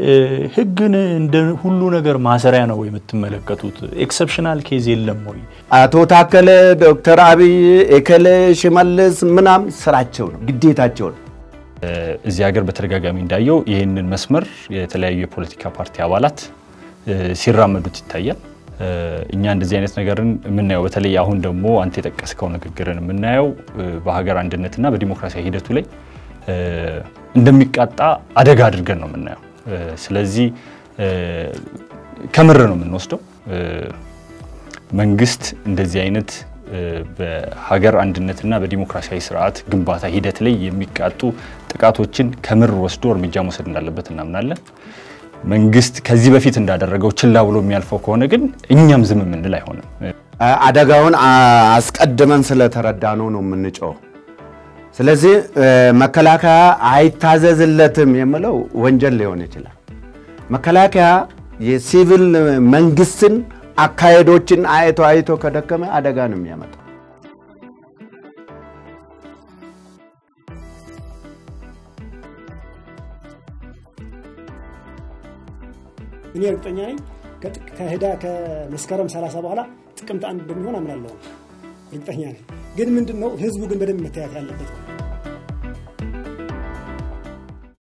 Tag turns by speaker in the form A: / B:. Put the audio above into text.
A: ህግን እንደ ሁሉ ነገር ማሰሪያ ነው የምትመለከቱት? ኤክሰፕሽናል ኬዝ የለም ወይ?
B: አቶ ታከለ፣ ዶክተር አብይ፣ ኤከለ፣ ሽመልስ ምናም ስራቸው ነው ግዴታቸው ነው።
C: እዚህ ሀገር በተደጋጋሚ እንዳየው ይህንን መስመር የተለያዩ የፖለቲካ ፓርቲ አባላት ሲራመዱት ይታያል። እኛ እንደዚህ አይነት ነገርን የምናየው በተለይ አሁን ደግሞ አንተ የጠቀስከው ንግግርን የምናየው በሀገር አንድነትና በዲሞክራሲያዊ ሂደቱ ላይ እንደሚቃጣ አደጋ አድርገን ነው የምናየው። ስለዚህ ከምር ነው የምንወስደው። መንግስት እንደዚህ አይነት በሀገር አንድነትና በዲሞክራሲያዊ ስርዓት ግንባታ ሂደት ላይ የሚቃጡ ጥቃቶችን ከምር ወስዶ እርምጃ መውሰድ እንዳለበት እናምናለን። መንግስት ከዚህ በፊት እንዳደረገው ችላ ብሎ የሚያልፈው ከሆነ ግን እኛም ዝም የምንል አይሆንም።
B: አደጋውን አስቀድመን ስለተረዳ ነው ነው የምንጮው። ስለዚህ መከላከያ አይታዘዝለትም የምለው ወንጀል ሊሆን ይችላል። መከላከያ የሲቪል መንግስትን አካሄዶችን አይቶ አይቶ ከደከመ አደጋ ነው የሚያመጣው።
D: እኔ እርግጠኛ ነኝ ከህዳ ከመስከረም 30 በኋላ ጥቅምት አንድ እንደሚሆን አምናለሁ። እርግጠኛ ነኝ። ግን ምንድን ነው ህዝቡ ግን በደንብ መታየት ያለበት ነው።